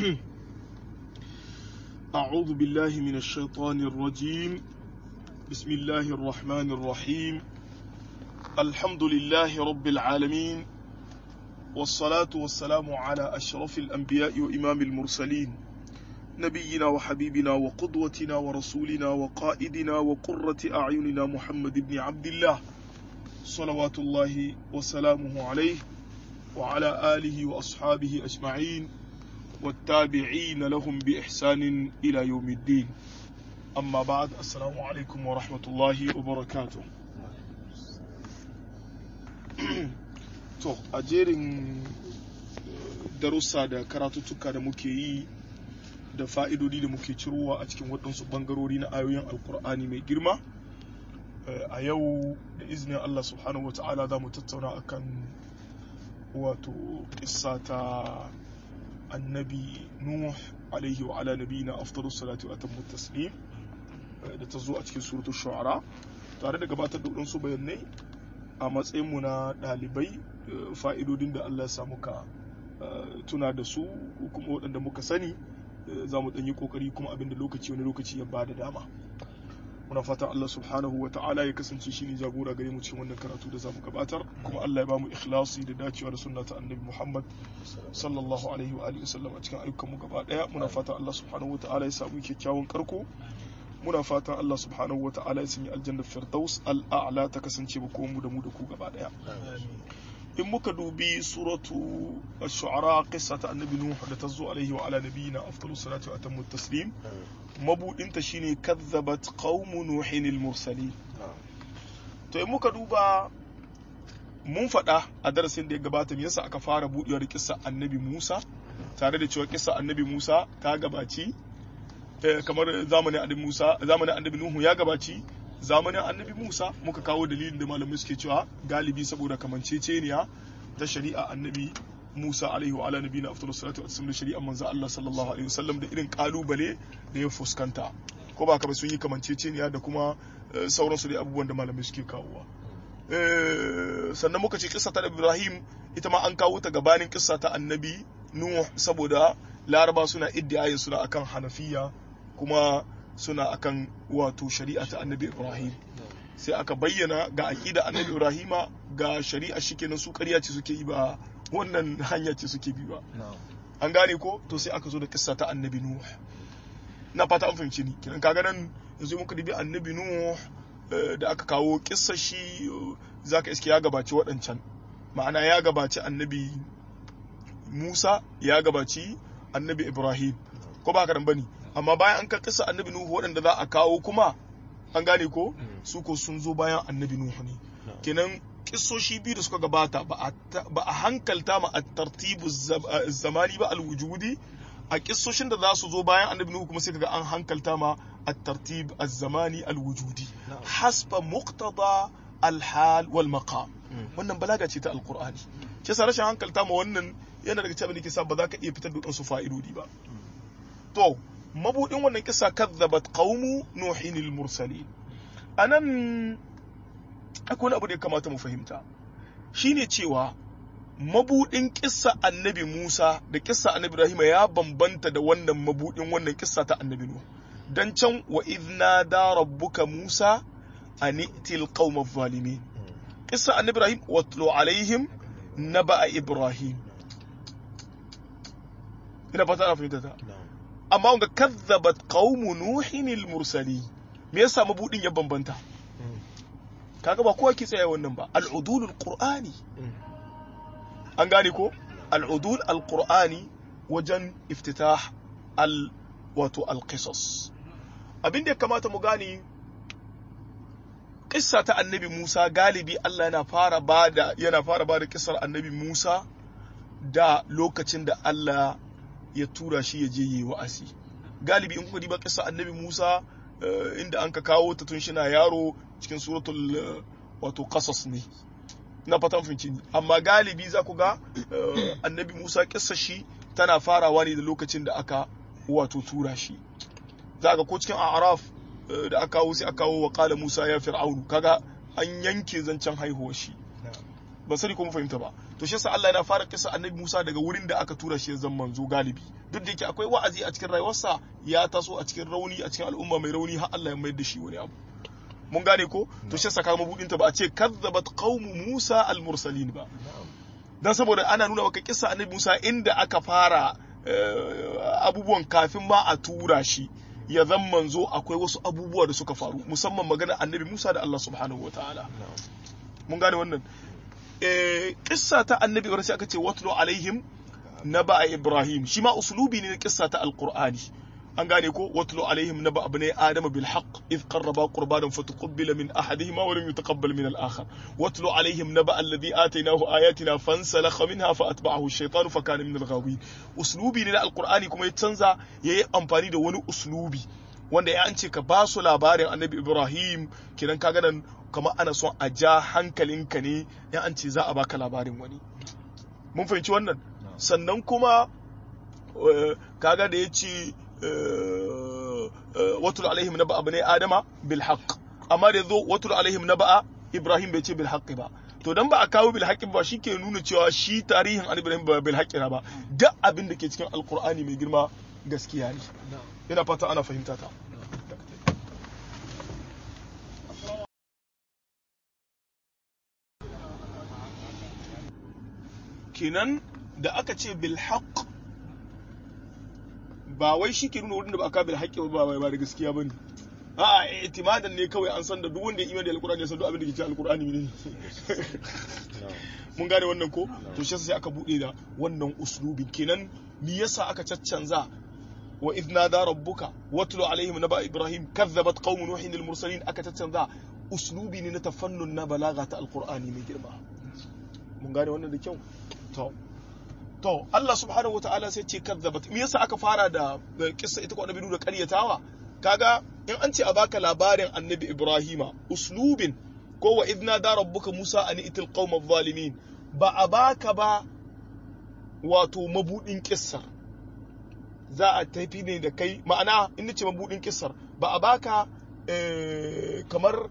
أعوذ بالله من الشيطان الرجيم بسم الله الرحمن الرحيم الحمد لله رب العالمين والصلاة والسلام على أشرف الأنبياء وإمام المرسلين نبينا وحبيبنا وقدوتنا ورسولنا وقائدنا وقرة أعيننا محمد بن عبد الله صلوات الله وسلامه عليه وعلى آله وأصحابه أجمعين والتابعين لهم بإحسان إلى يوم الدين أما بعد السلام عليكم ورحمة الله وبركاته to a jerin darussa da karatuttuka da muke yi da fa'idodi da muke cirowa a cikin waɗansu ɓangarori na ayoyin alkur'ani mai girma a yau da izinin Allah subhanahu wata'ala za mu tattauna akan wato ƙissa ta annabi nuh alaihi wa ala nabiyina afdalus salatu wa atammu taslim da ta zo a cikin suratul shu'ara tare da gabatar da waɗansu bayanai a matsayinmu na ɗalibai fa'idodin da Allah ya samu ka tuna da su kuma waɗanda muka sani za mu ɗanyi ƙoƙari kuma abin da lokaci wani lokaci ya bada dama muna fatan Allah subhanahu wa ta'ala ya kasance shi ne jagora gare mu cikin wannan karatu da za mu gabatar kuma Allah ya ba mu ikhlasi da dacewa da sunna ta annabi Muhammad sallallahu alaihi wa alihi wasallam a cikin ayyukan mu gaba daya muna fatan Allah subhanahu wa ta'ala ya samu kyakkyawan karko muna fatan Allah subhanahu wa ta'ala ya sanya aljanna firdaus al'a'la ta kasance ba mu da mu da ku gaba daya in muka dubi suratu ash-shu'ara qissa ta annabi nuh da ta zo alaihi wa ala nabiyina afdalus salatu wa atammu taslim mabudin ta shine kazzabat qaumu nuhin al-mursalin to in muka duba mun faɗa a darasin da ya gabata me yasa aka fara buɗewa da kissa annabi Musa tare da cewa kissa annabi Musa ta gabaci kamar zamanin annabi Musa zamanin annabi Nuhu ya gabaci zamanin annabi Musa muka kawo dalilin da malamai suke cewa galibi saboda kamanceceniya ta shari'a annabi Musa alaihi wa ala nabiyina afdalus salatu wa da shari'a manzo Allah sallallahu alaihi wasallam da irin kalubale da ya fuskanta ko ba ka ba sun yi kamanceceniya da kuma sauransu da abubuwan da malamai suke kawowa sannan muka ce kissa ta Ibrahim ita ma an kawo ta gabanin kissa ta annabi Nuh saboda Laraba suna iddiyayin suna akan Hanafiya kuma suna akan wato shari'a ta annabi ibrahim sai aka bayyana ga aƙida annabi ibrahima ga shari'a shi kenan su ƙarya ce suke yi ba wannan hanya ce suke bi ba an gane ko to sai aka zo da kissa ta annabi nuh na fata an fahimci ni kenan kaga nan yanzu muka dubi annabi nuh da aka kawo kissa shi zaka iske ya gabaci waɗancan ma'ana ya gabaci annabi musa ya gabaci annabi ibrahim ko ba ka bane amma bayan an kisa annabi nuhu waɗanda za a kawo kuma an gane ko su ko sun zo bayan annabi nuhu ne kenan kissoshi biyu da suka gabata ba a hankalta ma a tartibu zamani ba alwujudi a kissoshin da za su zo bayan annabi nuhu kuma sai kaga an hankalta ma a tartib zamani alwujudi hasba muqtada alhal wal maqam wannan balaga ce ta alqur'ani shi sa rashin hankalta ma wannan yana daga cikin da ke sa ba za ka iya fitar da su fa'idodi ba to mabudin wannan kisa kazzabat qaumu nuhin al-mursalin anan akwai wani abu da ya kamata mu fahimta shine cewa mabudin kissa annabi Musa da kissa annabi Ibrahim ya bambanta da wannan mabudin wannan kissa ta annabi Nuh dan can wa idna da rabbuka Musa an itil qaum adh-dhalimin kissa annabi Ibrahim watlu alaihim naba Ibrahim ina fata na fahimta ta amma wanga kazzabat qaumu nuhin al-mursali me yasa mabudin ya bambanta kaga ba kowa ke tsaya wannan ba al-udul al-qur'ani an gane ko al-udul al-qur'ani wajen iftitah al wato al-qisas abin da ya kamata mu gane kissa ta annabi Musa galibi Allah yana fara bada yana fara bada kissar annabi Musa da lokacin da Allah ya tura shi ya je yi wa'azi galibi in kuka diba kissa annabi Musa inda an ka kawo ta tun shi na yaro cikin suratul wato qasas ne na fatan finci amma galibi za ku ga annabi Musa kissa shi tana farawa ne da lokacin da aka wato tura shi za ga ko cikin a'raf da aka kawo sai aka kawo wa qala Musa ya fir'aunu kaga an yanke zancen haihuwar shi ban sani ko mun fahimta ba to shi yasa Allah yana fara kisa annabi Musa daga wurin da aka tura shi zan manzo galibi duk da yake akwai wa'azi a cikin rayuwarsa ya taso a cikin rauni a cikin al'umma mai rauni har Allah ya mayar da shi wani abu mun gane ko to shi yasa kaga mabudin ta ba a ce kazzabat qaumu Musa al-mursalin ba dan saboda ana nuna maka kissa annabi Musa inda aka fara abubuwan kafin ma a tura shi ya zan manzo akwai wasu abubuwa da suka faru musamman magana annabi Musa da Allah subhanahu wataala mun gane wannan kissa ta annabi Ibrahim sai aka ce watlu alaihim naba Ibrahim shi ma uslubi ne na kissa ta alqur'ani an gane ko watlu alaihim naba abnai adama bil haqq id qarraba qurbanan fatuqabbala min ahadihima wa lam yutaqabbal min al akhar watlu alaihim naba alladhi atainahu ayatina fansalakha minha fa atba'ahu ash-shaytanu fa kana min al ghawin uslubi ne na alqur'ani kuma ya canza yayi amfani da wani uslubi wanda ya an ce ka ba su labarin annabi ibrahim kidan kaga nan kamar ana son a ja hankalinka ne ya an ce za a baka labarin wani mun fahimci wannan sannan kuma kaga da ya ce watul alaihim na ba'a bane adama bil haqq amma da zo watul alaihim na ba'a ibrahim bai ce bil haqq ba to dan ba a kawo bil haqqi ba shike nuna cewa shi tarihin an ibrahim ba bil haqqi ba duk abin da ke cikin alqur'ani mai girma gaskiya ne ina fata ana fahimta ta kenan da aka ce bil haqq ba wai shi ke nuna wurin da ba aka bil haqqi ba ba da gaskiya bane a'a itimadan ne kawai an san da duk wanda ya imani da alqur'ani ya san duk abin da ke cikin alqur'ani ne mun gane wannan ko to shi sai aka bude da wannan uslubin kenan me yasa aka caccanza wa idh nada rabbuka watlu alaihim naba ibrahim kazzabat qaum nuhin al mursalin aka caccanza uslubi ne na tafannun na balaga ta alqur'ani mai girma mun gane wannan da kyau to to Allah subhanahu wataala sai ce kazzabat me yasa aka fara da kissa ita ko annabi da ƙaryatawa kaga in an ce a baka labarin annabi ibrahima uslubin ko wa idna da rabbuka musa an itil qauma zalimin ba a baka ba wato mabudin kissar za a tafi ne da kai ma'ana in nace mabudin kissar ba a baka kamar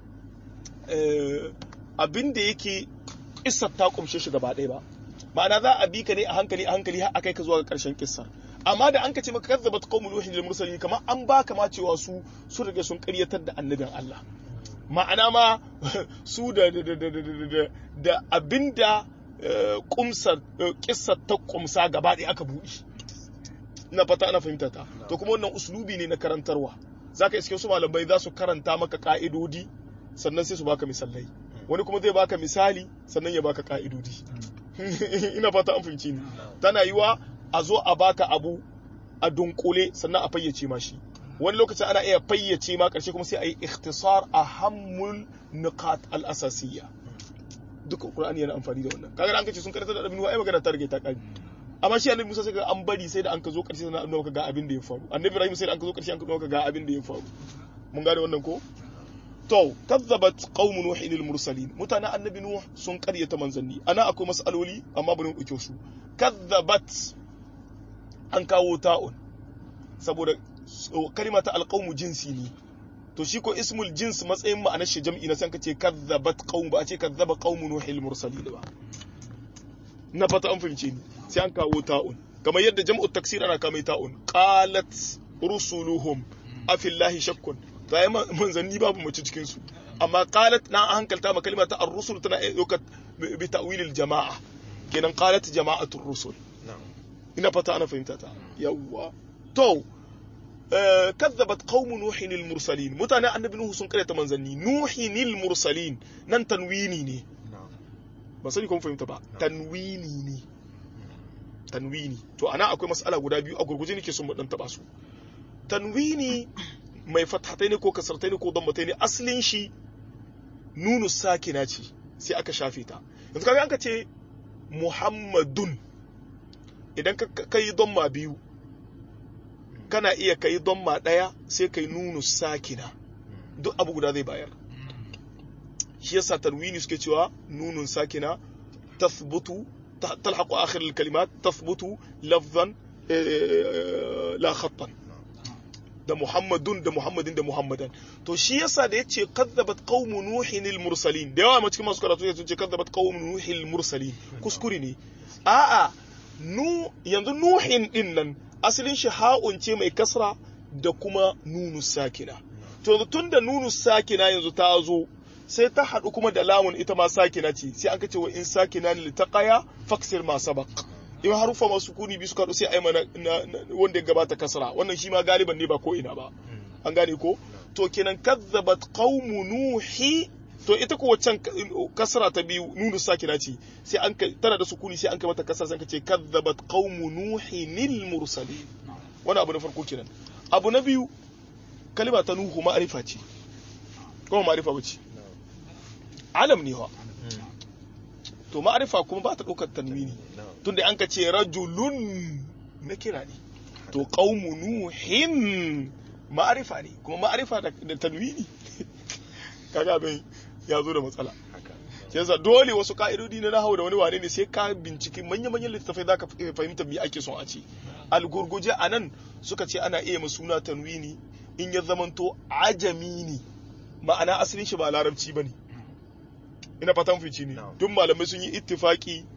abin da yake kissar ta kumshe shi gaba ɗaya ba ma'ana za a bi ka ne a hankali a hankali har akai ka zuwa ga ƙarshen kissar amma da an ka ce maka kazzabat qaumul nuhin lil mursalin kamar an baka ma cewa su su rage sun ƙaryatar da annabin Allah ma'ana ma su da da da da da abinda kumsar kissar ta kumsa gaba ɗaya aka buɗe ina fata ana fahimta ta to kuma wannan uslubi ne na karantarwa zaka iske su malamai za su karanta maka ka'idodi sannan sai su baka misalai wani kuma zai baka misali sannan ya baka ka'idodi ina fata an fahimci ni tana yiwa a zo a baka abu a dunkule sannan a fayyace ma shi wani lokacin ana iya fayyace ma karshe kuma sai a yi ikhtisar a hammul nuqat al asasiyya duka qur'ani yana amfani da wannan kaga an kace sun karanta da abin wa ai magana ta rage ta kari amma shi annabi Musa sai ga an bari sai da an ka zo karshe sannan an ga abin da ya faru annabi Ibrahim sai da an ka zo karshe an ka ga abin da ya faru mun gane wannan ko to kazzabat qaumu nuhin lil mursalin mutanen annabi nuh sun karyata manzanni ana akwai masaloli amma bari mu dauke su kazzabat an kawo ta'un saboda kalima ta alqaumu jinsi ne to shi ko ismul jins matsayin ma'anar shi jam'i na san kace kazzabat qaum ba a ce kazzaba qaumu nuh lil mursalin ba na fata an fahimce ni sai an kawo ta'un kamar yadda jam'u taksir ana kamai ta'un qalat rusuluhum afillahi shakkun ta yi manzanni babu mace cikin su amma qalat na hankalta ma kalma ta ar-rusul tana ɗaukar bi ta'wilil jama'a kenan qalat jama'atul rusul ina fata ana fahimta ta yawwa to kazzabat qaumu nuhin al-mursalin mutanen annabi nuhu sun karyata manzanni nuhin al-mursalin nan tanwini ne ba sani kuma fahimta ba tanwini ne tanwini to ana akwai mas'ala guda biyu a gurguje nake son mu dan taba su tanwini mai fathatai ne ko kasartai ne ko dammatai ne asalin shi nunu sakina ce sai aka shafe ta yanzu kaga an ka ce muhammadun idan ka yi damma biyu kana iya ka yi damma ɗaya sai ka yi nunu sakina duk abu guda zai bayar shi yasa tanwini suke cewa nunun sakina tathbutu talhaqu akhir al-kalimat tathbutu lafzan la khattan da muhammadun da muhammadin da muhammadan to shi yasa da yace kadzabat qaumu nuhin al mursalin da yawa ma cikin masu karatu yace ce kadzabat qaumu nuhin al mursalin kuskure ne a'a nu yanzu nuhin din nan asalin shi ha'un ce mai kasra da kuma nunu sakina to tun da nunu sakina yanzu ta zo sai ta haɗu kuma da lamun ita ma sakina ce sai an kace wa in sakina ne taqaya faksir ma sabaq in harufa masu kuni bi suka haɗu sai ai mana wanda ya gabata kasra wannan shi ma galiban ne ba ko ina ba an gane ko to kenan kazzabat qaumu nuhi to ita ko waccan kasra ta biyu nunu sakina ce sai an tana da sukuni sai an kai mata kasra sai ka ce kazzabat qaumu nuhi nil mursalin wani abu na farko kenan abu na biyu kalima ta nuhu ma'arifa ce kuma ma'arifa ba ce alam ne wa to ma'arifa kuma ba ta ɗaukar tanwini tunda an ka ce rajulun na kira ne to qaumu nuhin ma'arifa ne kuma ma'arifa da tanwini kaga abin ya zo da matsala yasa dole wasu ka'idodi na nahawu da wani wane ne sai ka binciki manya-manyan littattafai za ka fahimta me ake son a ce algurguje a nan suka ce ana iya suna tanwini in ya zamanto ajami ne ma'ana asalin shi ba larabci ba ne ina fatan fici ne duk malamai sun yi ittifaki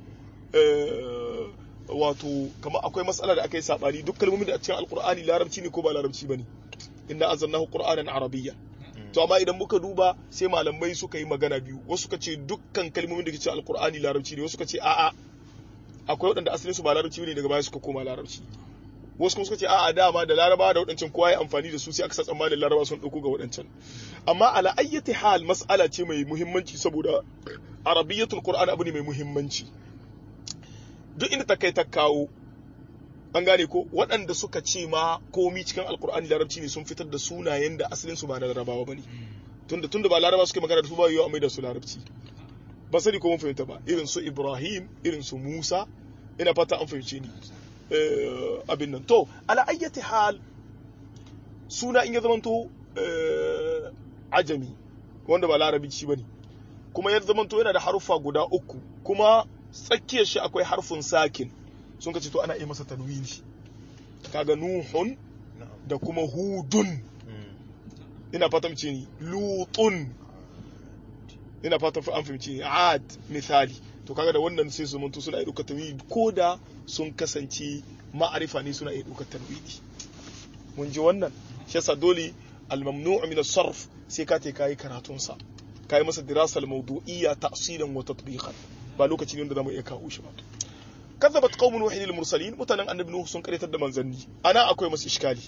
wato kamar akwai matsala da aka yi sabani duk kalmomin da a cikin alkur'ani larabci ne ko ba larabci ba ne inna azannahu qur'anan arabiyya to amma idan muka duba sai malamai suka yi magana biyu wasu suka ce dukkan kalmomin da ke cikin alkur'ani larabci ne wasu suka ce a'a akwai waɗanda asalin su ba larabci ne daga baya suka koma larabci wasu kuma suka ce a'a dama da laraba da waɗancan kowa ya amfani da su sai aka sa tsammanin laraba sun ɗauko ga waɗancan amma ala ayyati hal mas'ala ce mai muhimmanci saboda arabiyyatul qur'an abu ne mai muhimmanci duk inda ta kai ta kawo an gane ko waɗanda suka ce ma komi cikin alkur'ani larabci ne sun fitar da sunayen da asalin su ba na larabawa bane tunda tunda ba laraba suke magana da su ba yiwu a mai da su larabci ba sani ko mun fahimta ba irin su ibrahim irin su musa ina fata an fahimce ni abin nan to ala ayyati hal suna in ya zamanto ajami wanda ba larabci bane kuma ya zamanto yana da haruffa guda uku kuma tsakiyar shi akwai harfin sakin sun ka ce to ana iya masa tanwini kaga nuhun da kuma hudun ina fata mace ni lutun ina fata an fahimci ni ad misali to kaga da wannan sai su manto suna iya ɗaukar tanwini ko da sun kasance ma'arifa ne suna iya ɗaukar tanwini mun ji wannan shi yasa dole al-mamnu' min as-sarf sai ka te kai karatun sa kai masa dirasal mawdu'iyya ta'silan wa tatbiqan ba lokaci ne da zamu iya kawo shi ba kazzabat qaumun nuhin al-mursalin mutanen annabi nuhu sun karyatar da manzanni ana akwai masu iskali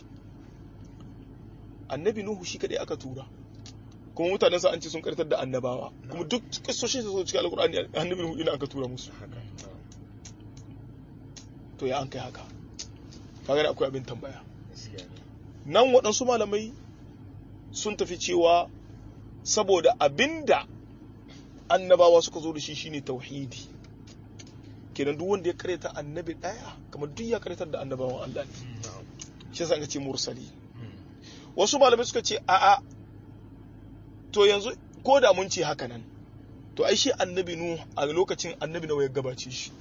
annabi nuhu shi kadai aka tura kuma mutanen sa an ce sun karyatar da annabawa kuma duk kissoshin su cikin alqur'ani annabi nuhu ina aka tura musu to ya an kai haka kaga akwai abin tambaya nan waɗansu malamai sun tafi cewa saboda abinda annabawa suka zo da shi shine tauhidi kenan duk wanda ya kareta annabi daya kamar duk ya karetar da annabawan Allah ne shi yasa ce mursali wasu malamai suka ce a'a to yanzu ko da mun ce haka nan to ai shi annabi nu a lokacin annabi nawa ya gabace shi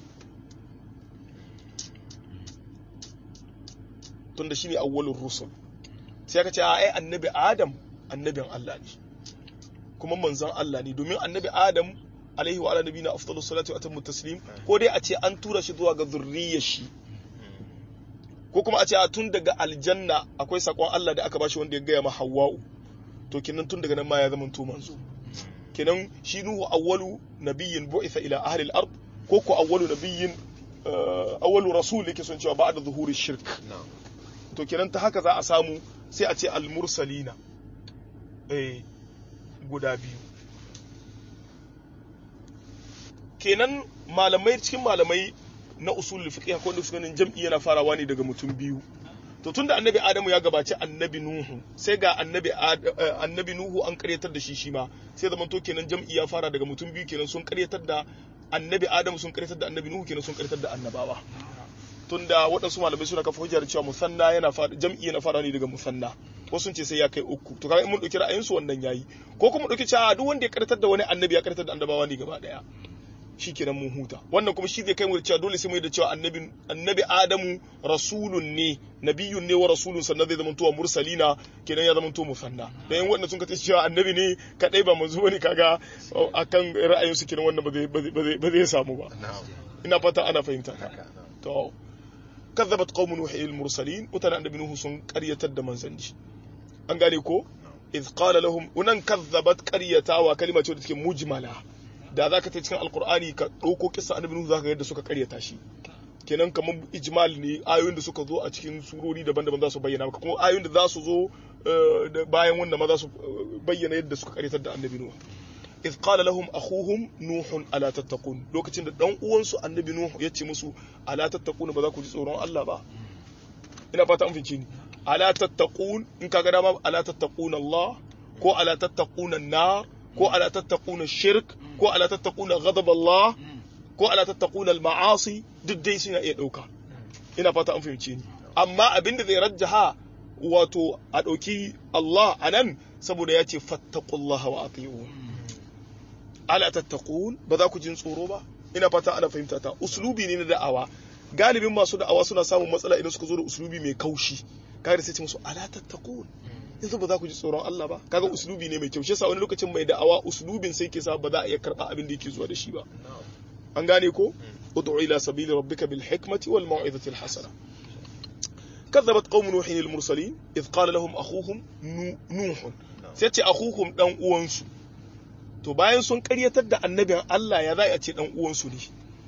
tunda shine awwalur rusul sai aka ce ai annabi adam annabin Allah ne kuma manzon Allah ne domin annabi adam alaihi wa ala nabiyina afdalus salatu wa atammu taslim ko dai a ce an tura shi zuwa ga zurriyar shi ko kuma a ce a tun daga aljanna akwai sakon Allah da aka bashi wanda ya gaya ma Hawwa'u to kenan tun daga nan ma ya zama to manzo kenan shi nuhu awwalu nabiyyin bu'itha ila ahli al-ard ko ko awwalu nabiyyin awwalu rasul yake son cewa ba'da zuhuri shirk to kenan ta haka za a samu sai a ce al-mursalina eh guda biyu kenan malamai cikin malamai na usul fiqh ko da ganin jam'i yana farawa ne daga mutum biyu to tunda annabi adamu ya gabaci annabi nuhu sai ga annabi annabi nuhu an karyatar da shi shi ma sai zaman to kenan jam'i ya fara daga mutum biyu kenan sun karyatar da annabi adamu sun karyatar da annabi nuhu kenan sun karyatar da annabawa tunda waɗansu malamai suna kafa hujjar cewa musanna yana fara jam'i yana fara ne daga musanna wasu sun ce sai ya kai uku to kaga in mun dauki ra'ayin su wannan yayi ko kuma dauki cewa duk wanda ya karyatar da wani annabi ya karyatar da annabawa ne gaba daya shikenan mun huta wannan kuma shi zai kai mu da cewa dole sai mu yi da cewa annabi annabi adamu rasulun ne nabiyun ne wa rasulun sannan zai zama tuwa mursalina kenan ya zama tuwa musanna da yan wannan sun kace cewa annabi ne kadai ba manzo bane kaga akan ra'ayin su kenan wannan ba zai ba zai samu ba ina fata ana fahimta ka to kazzabat qaumun nuh al mursalin mutane annabi nuhu sun karyatar da manzanci an gane ko iz qala lahum unan kazzabat qaryatawa kalima ce da take mujmala da za ka ta cikin alkur'ani ka ɗauko kisa annabi nuhu za ka yadda suka karyata shi kenan kamar ijmal ne ayoyin da suka zo a cikin surori daban-daban za su bayyana maka kuma ayoyin da za su zo bayan wanda ma za su bayyana yadda suka karyatar da annabi nuhu iz qala lahum akhuhum nuhun ala tattaqun lokacin da dan uwansu annabi nuhu ya ce musu ala tattaqun ba za ku ji tsoron Allah ba ina fata an fince ni ala tattaqun in kaga dama ala tattaqun Allah ko ala tattaqun an-nar ko ala tattaquna shirk ko ala tattaquna ghadab Allah ko ala tattaquna al-ma'asi duk dai suna iya dauka ina fata an fahimce ni amma abinda zai rajjaha wato a dauki Allah anan saboda ya ce fattaqullaha wa ati'un ala tattaqun ba za ku jin tsoro ba ina fata ana fahimta ta uslubi ne na da'awa galibin masu da'awa suna samun matsala idan suka zo da uslubi mai kaushi kaga sai ce musu ala tattaqun yanzu ba za ku ji tsoron Allah ba kaga uslubi ne mai kyau shi yasa wani lokacin mai da'awa uslubin sai ke sa ba za a iya karba abin da yake zuwa da shi ba an gane ko ud'u ila sabili rabbika bil hikmati wal mau'izati al hasana كذبت قوم نوح المرسلين إذ قال لهم أخوهم نوح سيتي أخوهم دان uwansu to bayan sun karyatar da annabin Allah ya za a ce dan uwansu ne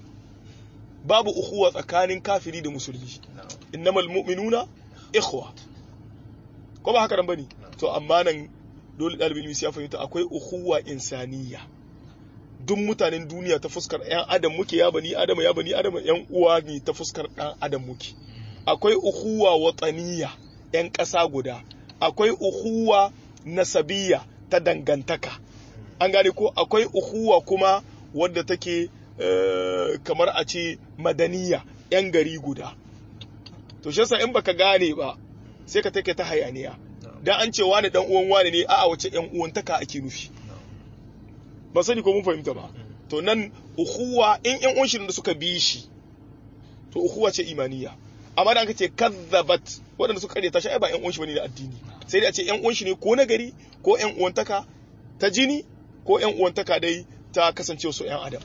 babu ukhuwa tsakanin kafiri da musulmi innamal mu'minuna ikhwa ko ba haka nan bane to amma nan dole dalibin ilimi ya fahimta akwai ukhuwa insaniya duk mutanen duniya ta fuskar yan adam muke ya bani adam ya bani adam yan uwa ne ta fuskar dan adam muke akwai ukhuwa wataniya yan ƙasa guda akwai ukhuwa nasabiyya ta dangantaka an gane ko akwai ukhuwa kuma wadda take kamar a ce madaniya yan gari guda to shi yasa in baka gane ba sai ka take ta hayaniya dan an ce wani dan uwan wani ne a'a wace yan uwantaka ake nufi ba sani ko mun fahimta ba to nan ukhuwa in yan uwan shi da suka bi shi to ukhuwa ce imaniya amma da aka ce kazzabat waɗanda suka karyata shi ai ba yan uwan shi bane da addini sai dai a ce yan uwan shi ne ko na gari ko yan uwantaka ta jini ko yan uwantaka dai ta kasance su yan adam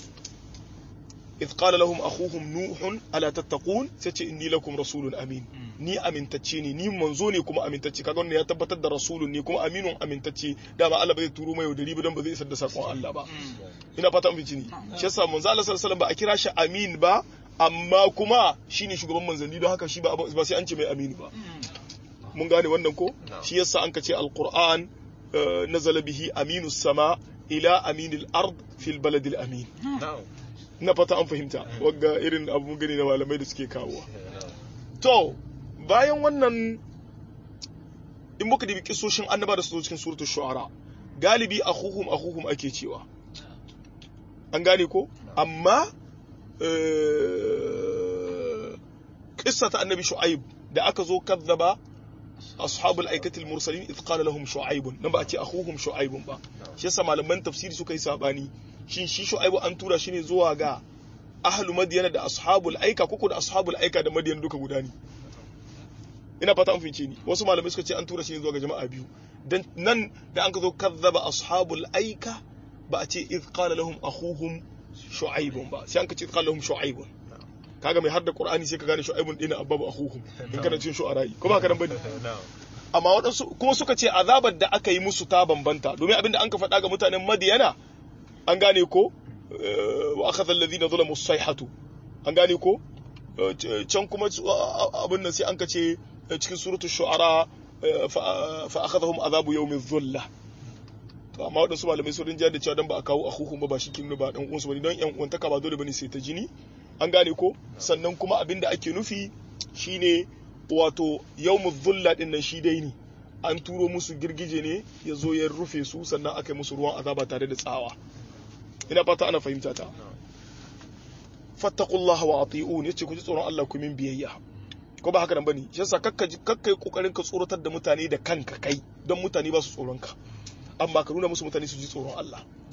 إذ قال لهم أخوهم نوح ألا تتقون سيتي إني لكم رسول أمين ni amintacce ne ni manzo ne kuma amintacce kaga wannan ya tabbatar da rasulun ne kuma aminun amintacce dama Allah bai turo mai yaudari ba dan ba zai isar da sakon Allah ba ina fata mun fice ni shi yasa manzo Allah sallallahu alaihi ba a kira shi amin ba amma kuma shine shugaban manzanni don haka shi ba ba sai an ce mai aminu ba mun gane wannan ko shi yasa an kace alquran nazala bihi aminus sama ila aminil ard fil baladil amin na fata an fahimta wagga irin abun gani na malamai da suke kawo to bayan wannan in muka dibi kisoshin annaba da su zo cikin suratul shu'ara galibi akhuhum akhuhum ake cewa an gane ko amma kissa ta annabi shu'aib da aka zo kazzaba ashabul aikatil mursalin idh qala lahum shu'aib nan ba a ce akhuhum shu'aib ba shi yasa malaman tafsiri suka yi sabani shin shi shu'aibu an tura shi ne zuwa ga ahlu madiyana da ashabul aika koko da ashabul aika da madiyana duka guda ne ina fata an fince ni wasu malamai suka ce an tura shi ne zuwa ga jama'a biyu dan nan da an ka zo kazzaba ashabul aika ba a ce idh qala lahum akhuhum shu'aibun ba sai an ka ce qala lahum shu'aibun kaga mai har da qur'ani sai ka gane shu'aibun dina ababu akhuhum in kana cikin shu'ara'i ko ba ka nan bane amma waɗansu kuma suka ce azabar da aka yi musu ta bambanta domin abinda an ka faɗa ga mutanen madiyana an gane ko wa akhadha alladhina zalamu as-sayhatu an gane ko can kuma abin nan sai an ka ce cikin suratul shu'ara fa akhadhahum azabu yawmin dhulla to amma waɗansu malamai sun rinja da cewa dan ba a kawo akhuhum ba ba shi kin ba dan uwansu bane don yan uwantaka ba dole bane sai ta jini an gane ko sannan kuma abin da ake nufi shine wato yawmuz dhulla din nan shi dai ne an turo musu girgije ne ya zo ya rufe su sannan aka yi musu ruwan azaba tare da tsawa ina fata ana fahimta ta fattaqullaha wa ati'un yace ku ji tsoron Allah ku min biyayya ko ba haka nan bane shi yasa kakka kakka yi kokarin ka tsoratar da mutane da kanka kai don mutane ba su tsoron ka amma ka nuna musu mutane su ji tsoron Allah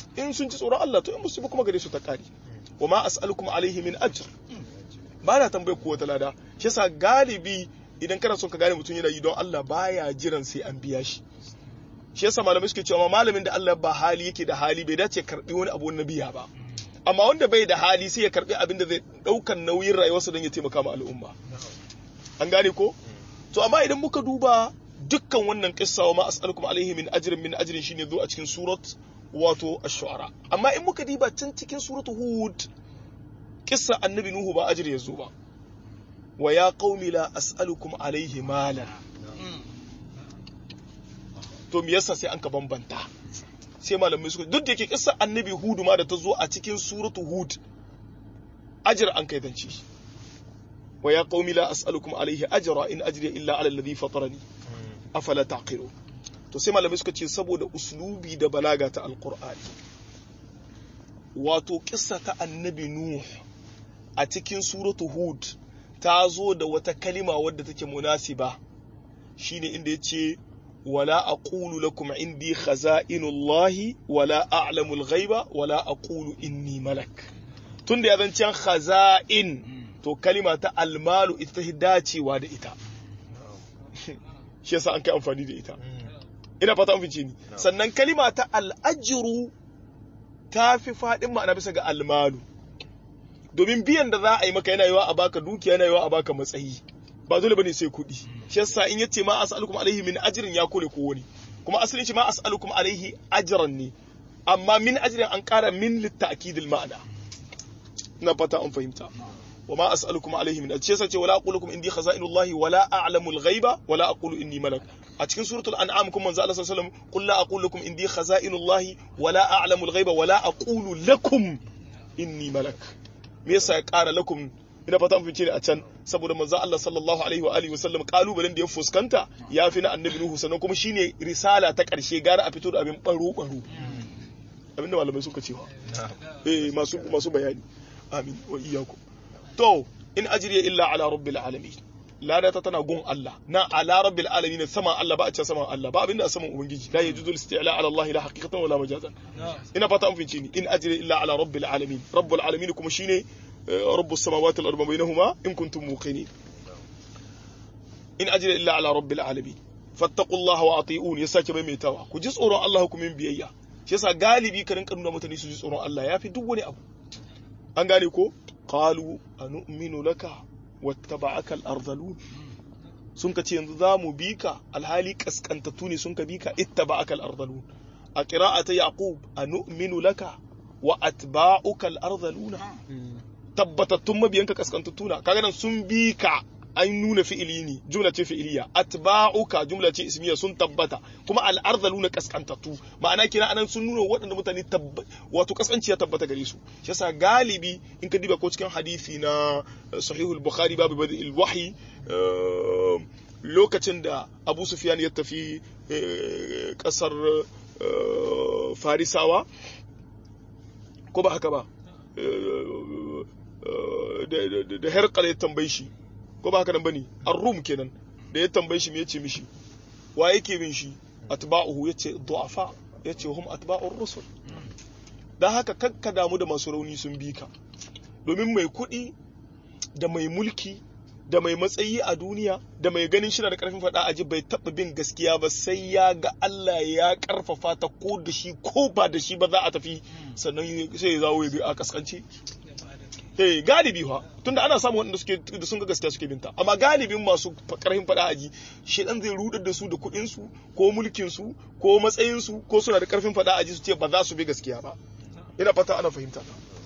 in sun ci tsoron Allah to in musu kuma gare su ta kare wa ma as'alukum alaihi min ajr ba na tambayar ku wata lada shi yasa galibi idan kana son ka gane mutum yana yi don Allah baya jiran sai an biya shi shi yasa malamai suke cewa malamin da Allah ba hali yake da hali bai dace karbi wani abu na biya ba amma wanda bai da hali sai ya karbi abin da zai daukan nauyin rayuwarsa don ya taimaka ma al'umma an gane ko to amma idan muka duba dukkan wannan kissa wa ma as'alukum alaihi min ajrin min ajrin shine zo a cikin surat wato ash-shu'ara amma in muka diba can cikin suratu hud kissa annabi nuhu ba ajri yazo ba wa ya qaumi la as'alukum alaihi malan to me yasa sai an ka bambanta sai malamai suka duk da yake kissa annabi hudu ma da ta zo a cikin suratu hud ajr an kai zance wa ya qaumi la as'alukum alaihi ajra in ajriya illa ala alladhi fatarani afala taqilu to sai malamai suka ce saboda uslubi da balaga ta alqur'ani wato kissa ta annabi nuh a cikin suratu hud ta zo da wata kalima wadda take munasiba shine inda yace wala aqulu lakum indi khaza'inullahi wala a'lamu al-ghaiba wala aqulu inni malak tunda ya zancen khaza'in to kalima ta almalu ita ta dacewa da ita shi yasa an kai amfani da ita ina fata an fice ni sannan kalima ta al'ajiru ta fi faɗin ma'ana bisa ga almalu domin biyan da za a yi maka yana yiwa a baka dukiya yana yiwa a baka matsayi ba dole bane sai kuɗi shi yasa in yace ma as'alukum alaihi min ajrin ya kore ko wani kuma asalin shi ma as'alukum alaihi ajran ne amma min ajrin an ƙara min litta'kidil ma'ana ina fata an fahimta وما أسألكم عليه من أجل سيسا ولا أقول لكم إني خزائن الله ولا أعلم الغيب ولا أقول إني ملك أتكن سورة الأنعام كم من زال صلى الله عليه وسلم قل لا أقول لكم إني خزائن الله ولا أعلم الغيب ولا أقول لكم إني ملك ميسا يقال لكم ina fata mun fice ne a can saboda manzo Allah sallallahu alaihi wa alihi wasallam kalubalen da ya fuskanta ya fi na annabi Nuhu sannan kuma shine risala ta karshe gara a fito da abin baro baro abinda malamai suka cewa eh masu masu bayani amin wa iyyakum to in ajriya illa ala rabbil alamin lada ta tana gun Allah na ala rabbil alamin sama Allah ba a ce sama Allah ba abinda a saman ubangiji la yajuzu isti'la ala Allah la haqiqatan wala majazan ina fata an fince ni in ajriya illa ala rabbil alamin rabbul alamin kuma shine rabbus samawati wal ardi bainahuma in kuntum muqinin in ajriya illa ala rabbil alamin fattaqullaha wa ati'un ya sake maimaitawa ku ji tsoron Allah ku min biyayya shi yasa galibi ka rinka nuna mutane su ji tsoron Allah yafi duk wani abu an gane ko qalu anu'minu laka wattaba'aka al-ardhalun sun ka ce yanzu za mu bi ka alhali kaskantattu ne sun ka bi ka ittaba'aka al-ardhalun a qira'ata yaqub anu'minu laka wa atba'uka al-ardhaluna tabbatattun mabiyanka kaskantattu na kaga nan sun bi ka an nuna fi'ili ne jumla ce fi'iliya atba'uka jumla ce ismiya sun tabbata kuma al'arzaluna kaskantattu ma'ana kina anan sun nuna waɗanda mutane wato kaskanci ya tabbata gare su shi yasa galibi in ka diba ko cikin hadisi na sahihul bukhari babu badil wahyi lokacin da abu sufyan ya tafi kasar farisawa ko ba haka ba da herkal ya tambaye shi ko ba haka nan bane ar-rum kenan da ya tambaye shi me yace mishi wa yake bin shi atba'uhu yace du'afa yace hum atba'ur rusul dan haka kakka damu da masu rauni sun bi ka domin mai kuɗi da mai mulki da mai matsayi a duniya da mai ganin shi da karfin faɗa aji bai taɓa bin gaskiya ba sai ya ga Allah ya karfafa ta ko da shi ko ba da shi ba za a tafi sannan sai ya zawo ya bi a kaskance eh galibi fa tunda ana samun waɗanda suke da sun ga gaskiya suke binta amma galibin masu karfin fada aji shedan zai rudar da su da kuɗin su ko mulkin su ko matsayin su ko suna da karfin fada aji su ce ba za su bi gaskiya ba ina fata ana fahimta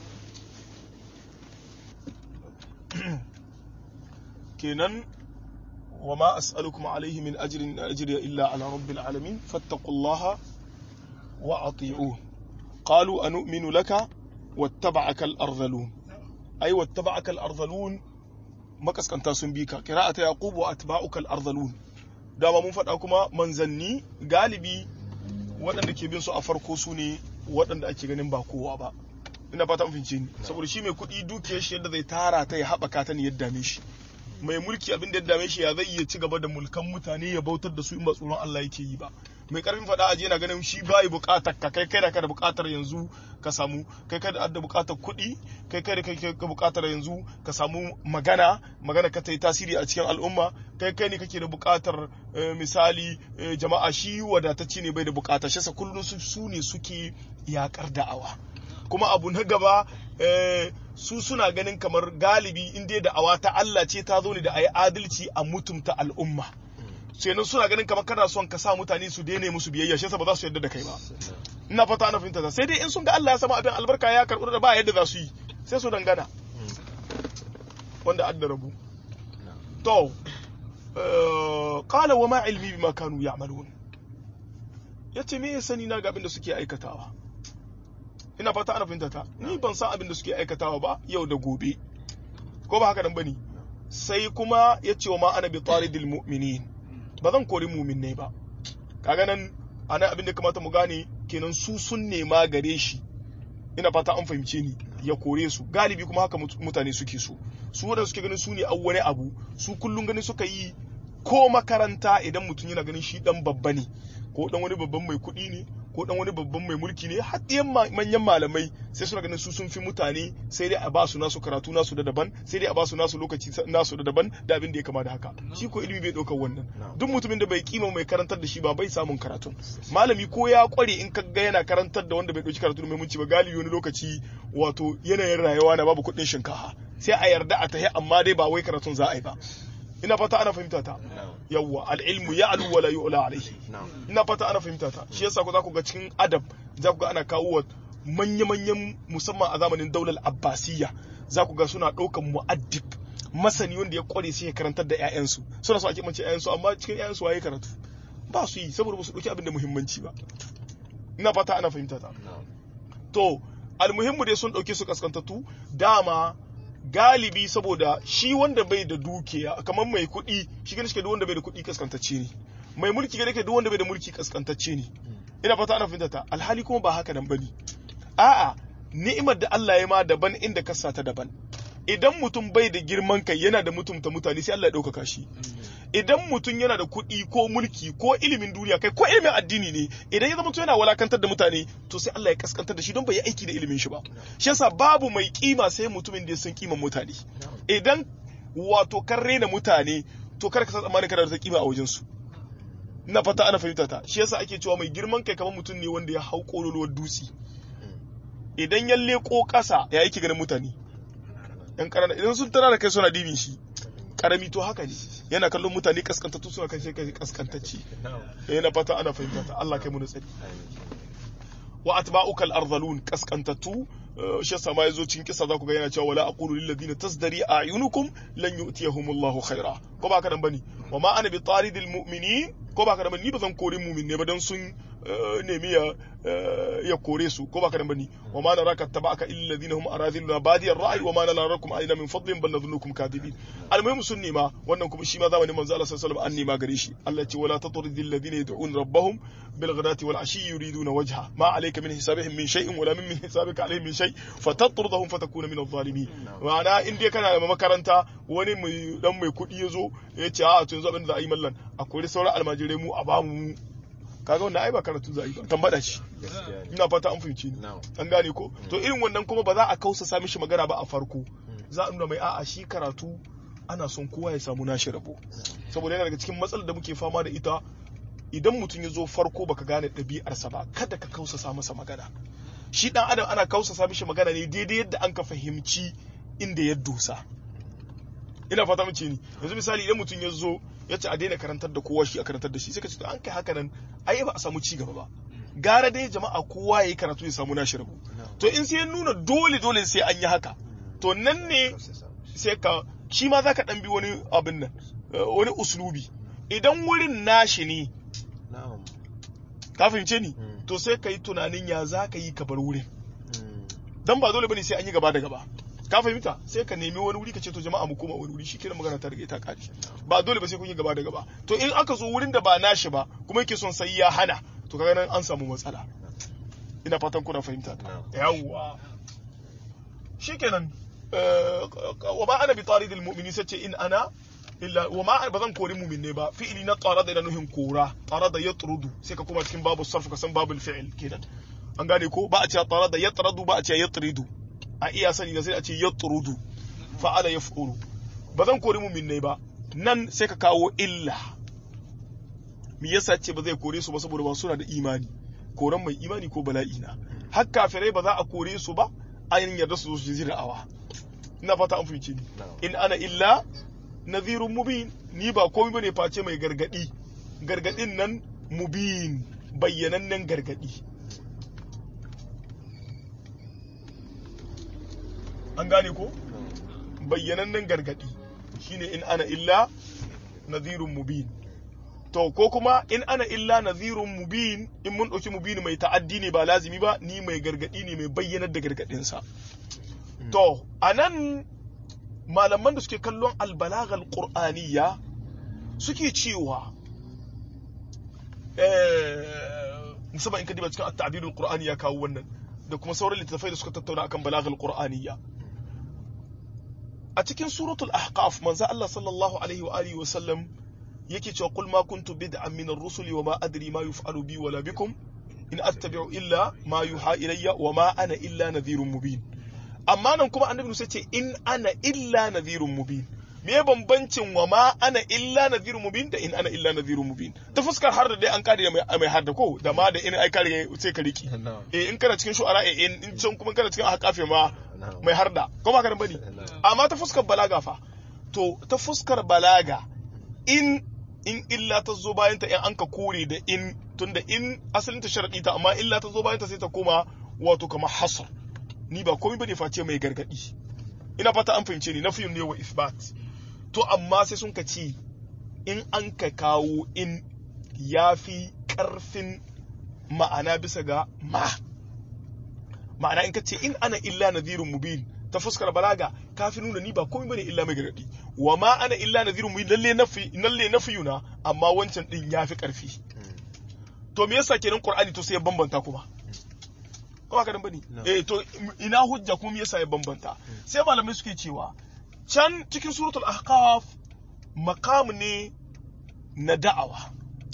kenan wa ma as'alukum alaihi min ajrin ajriya illa ala rabbil alamin fattaqullaha wa ati'un qalu anu'minu laka wattaba'aka al-ardhalun ai wattaba'aka al-ardhalun makaskanta sun bi ka qira'ata yaqub wa atba'uka al-ardhalun dama mun faɗa kuma manzanni galibi waɗanda ke bin su a farko su ne waɗanda ake ganin ba kowa ba ina fata mun ni saboda shi mai kuɗi dukiyar shi yadda zai tara ta ya haɓaka ta ne yadda dame shi mai mulki abin da ya dame shi ya zai iya ci gaba da mulkan mutane ya bautar da su in ba tsoron Allah yake yi ba mai karfin faɗa aji yana ganin shi bai buƙatar ka kai kai da ka da buƙatar yanzu ka samu kai kai da buƙatar kuɗi kai kai da kai ka buƙatar yanzu ka samu magana magana ka ta yi tasiri a cikin al'umma kai kai ne kake da buƙatar misali jama'a shi wadatacce ne bai da buƙata shi kullum su ne suke yakar da'awa kuma abu na gaba su suna ganin kamar galibi in dai da'awa ta Allah ce ta zo ne da a yi adalci a mutumta al'umma kenan suna ganin kamar kana son ka sa mutane su daina musu biyayya shi ba za su yarda da kai ba ina fata ana fahimta sai dai in sun ga Allah ya sama abin albarka ya karɓi da ba yadda za su yi sai su dangana wanda adda rabu to qala wa ma ilmi bima kanu ya'malun yace me ya sani na ga abin da suke aikatawa ina fata ana fahimta ta ni ban san abin da suke aikatawa ba yau da gobe ko ba haka nan bane sai kuma yace wa ma ana bi taridil mu'minin ba zan kori mu'minai ba kaga nan ana abin da kamata mu gane kenan su sun nema gare shi ina fata an fahimce ni ya kore su galibi kuma haka mutane suke so su wadanda suke ganin su ne an wani abu su kullum ganin suka yi ko makaranta idan mutum yana ganin shi dan babba ne ko dan wani babban mai kuɗi ne ko dan wani babban mai mulki ne har manyan malamai sai suna ganin su sun fi mutane sai dai a ba su nasu karatu nasu da daban sai dai a ba su nasu lokaci nasu da daban da abin da ya kama da haka shi ko ilimi bai ɗaukar wannan duk mutumin da bai kima mai karantar da shi ba bai samun karatun malami ko ya kware in ka ga yana karantar da wanda bai ɗauki karatu mai munci ba galibi wani lokaci wato yanayin rayuwa na babu kuɗin shinkafa sai a yarda a tahi amma dai ba wai karatun za a yi ba ina fata ana fahimta ta yawwa al'ilmu ya alu wala yu'la alaihi ina fata ana fahimta ta shi yasa ku za ku ga cikin adab za ku ga ana kawo manya-manyan musamman a zamanin daular abbasiyya za ku ga suna ɗaukan mu'addib masani wanda ya kware sai ya karantar da 'ya'yansu suna so ake mace 'ya'yansu amma cikin 'ya'yansu waye karatu ba su yi saboda ba su ɗauki abin da muhimmanci ba ina fata ana fahimta ta to almuhimmu dai sun ɗauke su kaskantattu dama galibi saboda shi wanda bai da dukiya kamar mai kuɗi shi gani shi duk wanda bai da kuɗi kaskantacce ne mai mulki gani duk wanda bai da mulki kaskantacce ne ina fata ana fahimta ta alhali kuma ba haka nan bane a'a ni'imar da Allah ya ma daban inda ka ta daban idan mutum bai da girman kai yana da mutumta mutane sai Allah ya ɗaukaka shi idan mutum yana da kuɗi ko mulki ko ilimin duniya kai ko ilimin addini ne idan ya zama to yana walakantar da mutane to sai Allah ya kaskantar da shi don bai yi aiki da ilimin shi ba shi yasa babu mai kima sai mutumin da ya san kiman mutane idan wato kan rena mutane to kar ka san tsammanin kana da kima a wajen su ina fata ana fahimta ta shi yasa ake cewa mai girman kai kamar mutum ne wanda ya hau kololuwar dutse idan ya leko ƙasa ya yake ganin mutane yan ƙarana idan sun tara da kai suna dibin shi karami to haka ne yana kallon mutane kaskantattu suna kan kai kaskantacci yana fata ana fahimta ta Allah kai mu tsari wa atba'ukal arzalun kaskantattu shi yasa ma yazo cikin kisa za ku ga yana cewa wala aqulu lil ladina tasdari a'yunukum lan yu'tiyahumullahu khaira ko ba ka nan bane wa ma ana bi taridil mu'minin ko ba ka nan bane ni ba zan kore mu'min ne ba dan sun nemi ya ya kore su ko ba ka nan bane wa ma naraka tabaka illa ladina hum aradhiluna badiyar ra'i wa ma narakum aina min fadlin bal nadhunnukum kadibin almuhim sun nema wannan kuma shi ma zamanin manzo Allah sallallahu alaihi wasallam an nema gare shi Allah ya ce wala tatridil ladina yad'un rabbahum bil ghadati wal ashi yuriduna wajha ma alayka min hisabihim min shay'in wala min hisabika alayhim min shay fatatrudahum fatakuna min adh-dhalimin ma'ana in dai kana da makaranta wani mai dan mai kudi yazo ya ce a to yanzu abin da za a yi mallan akwai sauran almajirai mu a bamu kaga wannan ai ba karatu za a yi ba tambada shi ina fata an fahimci ni an gane ko to irin wannan kuma ba za a kausa sa mishi magana ba a farko za a nuna mai a'a shi karatu ana son kowa ya samu nashi rabo saboda yana daga cikin matsalar da muke fama da ita idan mutum ya zo farko baka gane ɗabi'arsa ba kada ka kausasa masa magana shi dan adam ana kausasa mishi magana ne daidai yadda an ka fahimci inda ya dosa ina fata mace ni yanzu misali idan mutum ya zo ya ce a daina karantar da kowa shi a karantar da shi sai ka ce to an kai haka nan ai ba a samu ci gaba ba gara dai jama'a kowa ya yi karatu ya samu nashi rabu to in sai ya nuna dole dole sai an yi haka to nan ne sai ka shi ma zaka dan bi wani abin nan wani uslubi idan wurin nashi ne ka fahimce ni to sai ka yi tunanin ya za ka yi ka bar wurin dan ba dole bane sai an yi gaba da gaba ka fahimta sai ka nemi wani wuri ka ce to jama'a mu koma wani wuri shi kenan magana ta riga ta kare ba dole ba sai kun yi gaba da gaba to in aka zo wurin da ba nashi ba kuma yake son sai ya hana to kaga nan an samu matsala ina fatan kuna fahimta yawwa shikenan wa ba ana bi taridil mu'mini sace in ana illa wa ma ba zan kori mu'min ne ba fi'ili na tsara da nuhin kora tsara da yatrudu sai ka koma cikin babu sarf ka san babul fi'il kenan an gane ko ba a ce tsara da yatradu ba a ce yatridu a iya sani da sai a ce yatrudu fa'ala yaf'ulu ba zan kori mu'min ne ba nan sai ka kawo illa me yasa ce ba zai kore su ba saboda ba suna da imani koran mai imani ko bala'i na har kafirai ba za a kore su ba ayin yarda su zo su ji da'awa ina fata an fahimci ni in ana illa nadhirun mubin ni ba komai bane face mai gargadi gargadin nan mubin bayyanannen gargadi an gane ko bayyanannen gargadi shine in ana illa nadhirun mubin to ko kuma in ana illa nadhirun mubin in mun dauki mubin mai ta'addi ne ba lazimi ba ni mai gargadi ne mai bayyanar da gargadinsa to anan malaman da suke kallon albalagal qur'aniyya suke cewa musamman in ka diba cikin at-ta'birul qur'ani ya kawo wannan da kuma sauran littattafai da suka tattauna akan balagal qur'aniyya a cikin suratul ahqaf manzo Allah sallallahu alaihi wa alihi wa sallam yake cewa qul ma kuntu bid'an min ar-rusuli wa ma adri ma yuf'alu bi wala bikum in attabi'u illa ma yuha ilayya wa ma ana illa nadhirun mubin amma nan kuma annabi sai ce in ana illa nadhirun mubin me bambancin wa ma ana illa nadhirun mubin da in ana illa nadhirun mubin ta fuskar har da dai an kare mai mai har da ko da ma da in ai kare sai ka riki eh in kana cikin shu'ara eh in in can kuma kana cikin ahqafe ma mai har da ko ba ka da bane amma ta fuskar balaga fa to ta fuskar balaga in in illa ta zo bayan ta in an ka kore da in tunda in asalin ta sharadi ta amma illa ta zo bayan ta sai ta koma wato kamar hasar ni ba komai bane face mai gargadi ina fata an fahimce ni nafiyun ne wa isbat to amma sai sun ka ce in an ka kawo in yafi karfin ma'ana bisa ga ma ma'ana in ka ce in ana illa nadhirun mubin ta fuskar balaga kafi nuna ni ba komai bane illa mai gargadi wa ma ana illa nadhirun mubin lalle nafi lalle nafiyuna amma wancan din yafi karfi to me yasa kenan qur'ani to sai ya bambanta kuma ko haka bane eh to ina hujja kuma me yasa ya bambanta sai malamai suke cewa can cikin suratul ahqaf maqam ne na da'awa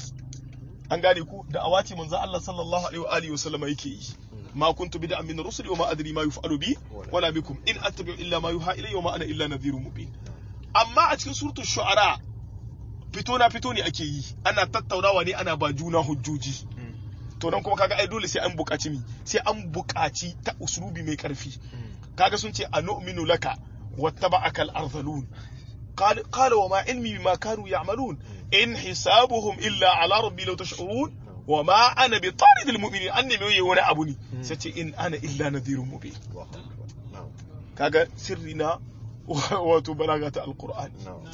an gane ku da'awa ce manzo Allah sallallahu alaihi wa alihi wasallama yake yi ma kuntu bid'an min rusuli wa ma adri ma yuf'alu bi wala bikum in attabi'u illa ma yuha ilayya wa ma ana illa nadhirun mubin amma a cikin suratul shu'ara fito na fito ne ake yi ana tattaunawa ne ana ba juna hujjoji to nan kuma kaga ai dole sai an buƙaci mi sai an buƙaci ta uslubi mai ƙarfi kaga sun ce anu'minu laka wattaba'aka al-arzalun qala wa ma ilmi bima kanu ya'malun in hisabuhum illa ala rabbi law tash'urun wa ma ana bi tarid al-mu'minin anni mai wani abu ne sai ce in ana illa nadhirun mubin kaga sirri na wato balaga ta alqur'ani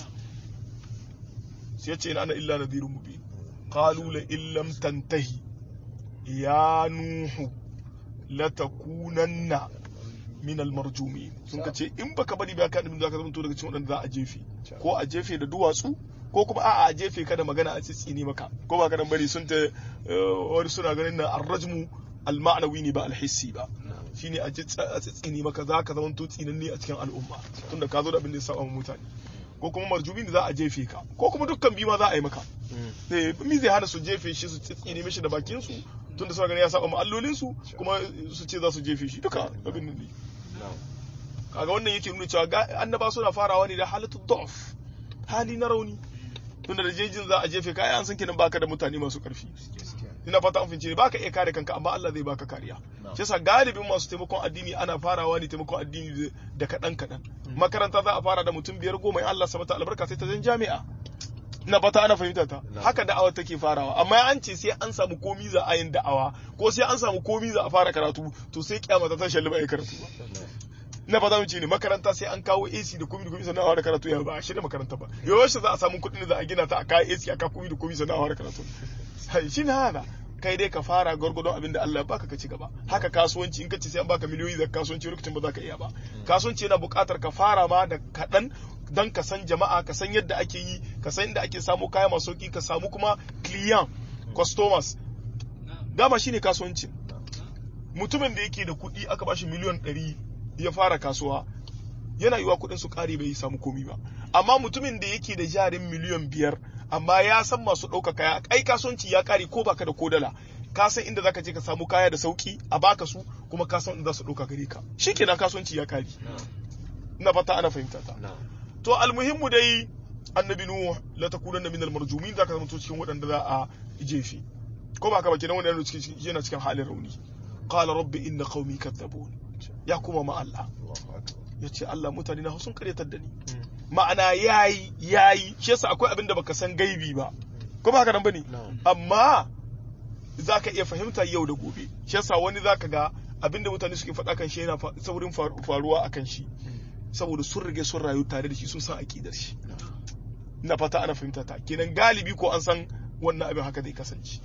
sai ce in ana illa nadhirun mubin qalu la illam tantahi ya nuhu latakunanna min almarjumi sun ka ce in baka bari ba ka nufin zaka zama daga cikin wadanda za a jefe ko a jefe da duwatsu ko kuma a'a a jefe ka da magana a tsitsini maka ko ba ka dan bari sun ta wani suna ganin na arrajmu alma'nawi ne ba alhissi ba shine a tsitsini maka za ka zama to tsinanne a cikin al'umma tunda ka zo da abin da ya saba mutane ko kuma marjumi da za a jefe ka ko kuma dukkan biyu ma za a yi maka eh mi zai hana su jefe shi su tsitsini mishi da bakin su tunda suna ganin ya saba ma'allolin su kuma su ce za su jefe shi duka abin nan ne kaga wannan yake nuna cewa annaba suna farawa ne da halatu da'f hali na rauni tunda da jejin za a jefe ka ai an san kenan baka da mutane masu karfi ina fata an fince ne baka iya kare kanka amma Allah zai baka kariya shi yasa galibin masu taimakon addini ana farawa ne taimakon addini da kadan kadan makaranta za a fara da mutum biyar goma in Allah sabata albarka sai ta zan jami'a ina fata ana fahimta ta haka da'awa take farawa amma an ce sai an samu komi za a yin da'awa ko sai an samu komi za a fara karatu to sai kiyama ta tashi ba karatu ba na fata mu ce ne makaranta sai an kawo AC da komi da komi sannan a fara karatu ya ba a shirya makaranta ba yaushe za a samu kuɗin da za a gina ta a kawo AC a kawo komi da komi sannan a fara karatu shi ne hana kai dai ka fara gwargwadon abin da Allah ya baka ka ci gaba haka kasuwanci in ka ce sai an baka miliyoyi da kasuwanci lokacin ba za ka iya ba kasuwanci yana buƙatar ka fara ma da kaɗan don ka san jama'a ka san yadda ake yi ka san inda ake samu kaya masu sauki ka samu kuma client customers dama shine kasuwanci mutumin da yake da kuɗi aka bashi miliyan ɗari ya fara kasuwa yana yiwa kuɗin su ƙare bai samu komi ba amma mutumin da yake da jarin miliyan biyar amma ya san masu ɗauka kaya ai kasuwanci ya kare ko baka da kodala ka san inda zaka je ka samu kaya da sauki a baka su kuma ka san inda za su ɗauka gare ka shikenan kasuwanci ya kare ina fata ana fahimta ta to almuhimmu dai annabi nuh la takunanna minal marjumin zaka zama to cikin waɗanda za a jefi ko ba ka ba kenan wannan yana cikin halin rauni qala rabbi inna qaumi kadzabun ya kuma ma Allah ya ce Allah mutane na sun karyatar da ni ma'ana yayi yayi shi yasa akwai abin da baka san gaibi ba ko ba haka nan bane amma zaka iya fahimta yau da gobe shi yasa wani zaka ga abin da mutane suke faɗa kan shi yana saurin faruwa akan shi saboda sun rage sun rayu tare da shi sun san aqidar shi ina fata ana fahimta ta kenan galibi ko an san wannan abin haka zai kasance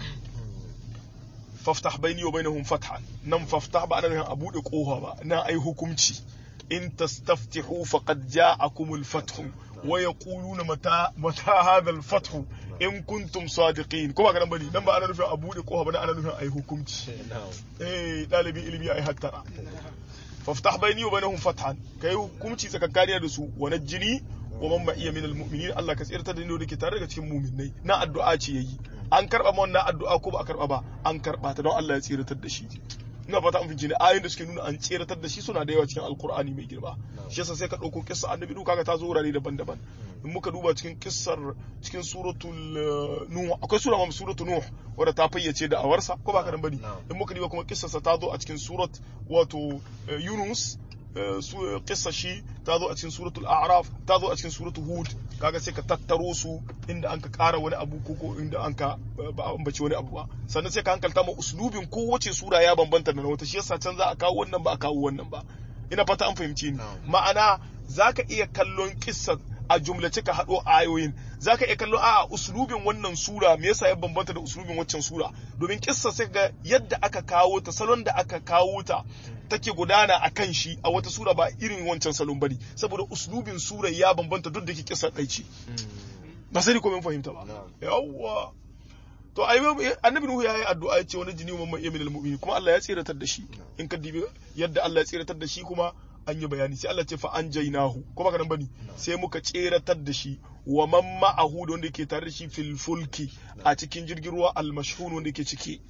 faftah baini wa bainahum fathan nan faftah ba ana nufin a bude kofa ba na ai hukunci in tastaftihu faqad ja'akumul fathu wa yaquluna mata mata hadha al-fathu in kuntum sadiqin kuma kana bane nan ba ana nufin a bude kofa ba ana nufin ai hukunci eh dalibi ilimi ai hattara faftah baini wa bainahum fathan kai hukunci tsakankaniya da su wa najjini wa man ma iya min al-mu'minin Allah ka tsirtar da ni da ke tare daga cikin mu'minai na addu'a ce yayi an karba ma wannan addu'a ko ba a karba ba an karba ta don Allah ya tsiratar da shi ina fata an fince ne ayoyin da suke nuna an tsiratar da shi suna da yawa cikin alkur'ani mai girma shi yasa sai ka dauko kissa annabi duka kaga ta zo wurare daban-daban in muka duba cikin kissar cikin suratul nuh akwai sura ma suratul nuh wadda ta fayyace da awarsa ko ba ka dan bane in muka duba kuma kissarsa ta zo a cikin surat wato yunus kissa shi ta zo a cikin suratul a'raf ta zo a cikin suratul hud kaga sai ka tattaro su inda an ka kara wani abu ko ko inda an ka ba ambaci wani abu ba sannan sai ka hankalta ma uslubin kowace sura ya bambanta da na wata shi yasa can za a kawo wannan ba a kawo wannan ba ina fata an fahimci ni ma'ana zaka iya kallon kissa a jumlace ka haɗo ayoyin za ka iya kallo a uslubin wannan sura me yasa ya bambanta da uslubin waccan sura domin kissa sai ga yadda aka kawo ta salon da aka kawo ta take gudana a kan shi a wata sura ba irin wancan salon bane saboda uslubin sura ya bambanta duk da ke kissa ɗai ce ba sai ko mun fahimta ba yawwa to ai annabi nuhu yayi addu'a ya ce wani jini mamman yamin almu'minin kuma Allah ya tsiratar da shi in ka dibi yadda Allah ya tsiratar da shi kuma an yi bayani sai Allah ce fa an jainahu ko baka nan bane sai muka tseratar da shi wa man ma'ahu da wanda yake tare da shi fil fulki a cikin jirgin ruwa al mashhun wanda yake ciki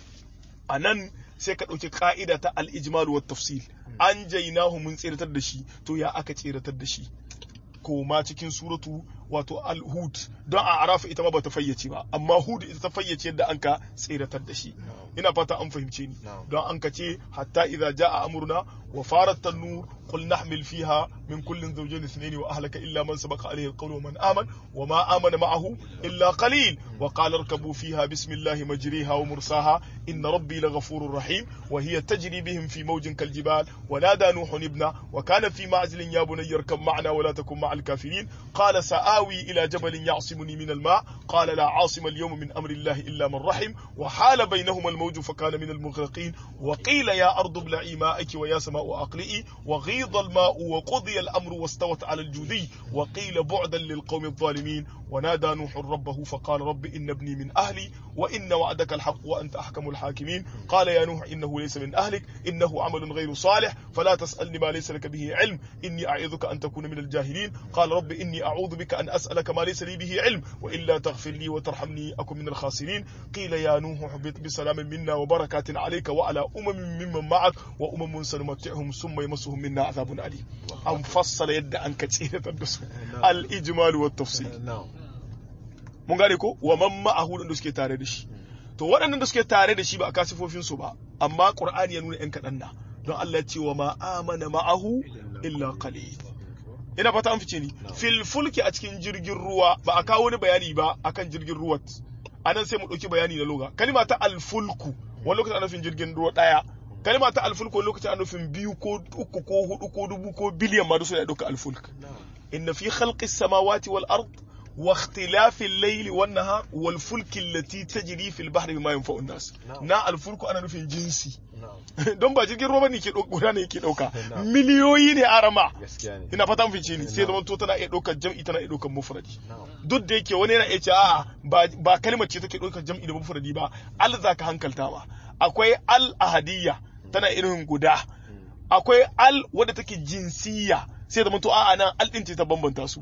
a nan sai ka ɗauki ka'ida ta al ijmal wa tafsil an jainahu mun tseratar da shi to ya aka tseratar da shi ko ma cikin suratu wato al-hud don a arafa ita ma bata fayyace ba amma hud ita ta fayyace yadda an ka tseratar da shi ina fata an fahimce ni don an ka ce hatta idza jaa amruna wa farat tanur qul nahmil fiha min kullin zawjayn ithnayn wa ahlaka illa man sabaqa alayhi alqawlu wa man aman wa ma amana ma'ahu illa qalil wa qala irkabu fiha bismillahi majriha wa mursaha inna rabbi laghafurur rahim wa hiya tajri bihim fi mawjin kaljibal wa nada nuhun ibna wa kana fi ma'zilin ya bunayya irkab ma'na wa la takun ma'al kafirin qala sa'awi ila jabalin ya'simuni min al-ma' qala la 'asima al-yawma min amri allahi illa man rahim wa hala bainahuma الموج فكان من المغرقين وقيل يا أرض ابلعي ماءك ويا سماء أقلئي وغيض الماء وقضي الأمر واستوت على الجودي وقيل بعدا للقوم الظالمين ونادى نوح ربه فقال رب إن ابني من أهلي وإن وعدك الحق وأنت أحكم الحاكمين قال يا نوح إنه ليس من أهلك إنه عمل غير صالح فلا تسألني ما ليس لك به علم إني أعظك أن تكون من الجاهلين قال رب إني أعوذ بك أن أسألك ما ليس لي به علم وإلا تغفر لي وترحمني أكن من الخاسرين قيل يا نوح اهبط بسلام منا وبركات عليك وعلى أمم ممن معك وأمم سنمتعهم ثم يمسهم منا عذاب أليم أن فصل يد أن كثيرة الدسو الإجمال والتفصيل mun gane ko wa man ma'ahu da suke tare da shi to waɗannan da suke tare da shi ba a kasifofin su ba amma qur'ani ya nuna yan kaɗan na don Allah ya ce wa ma amana ma'ahu illa qalil ina fata an fice ni fil fulki a cikin jirgin ruwa ba a kawo wani bayani ba akan jirgin ruwa anan sai mu ɗauki bayani na loga kalima ta alfulku wani lokacin ana nufin jirgin ruwa ɗaya kalima ta alfulku wani lokacin ana nufin biyu ko uku ko hudu ko dubu ko biliyan ma duk suna ɗauka alfulk inna fi khalqis samawati wal ard واختلاف الليل والنهار والفلك التي تجري في البحر بما ينفع الناس نا الفلك ana nufin jinsi don ba jirgin ruwa ne ke guda ne yake dauka miliyoyi ne arama ina fata mun fice ni sai zaman to tana iya daukar jam'i tana iya daukar mufradi duk da yake wani yana iya ce a'a ba kalmar ce take daukar jam'i da mufradi ba al zaka hankalta ba akwai al ahadiyya tana irin guda akwai al wadda take jinsiya sai zaman to a'a nan al din ce ta bambanta su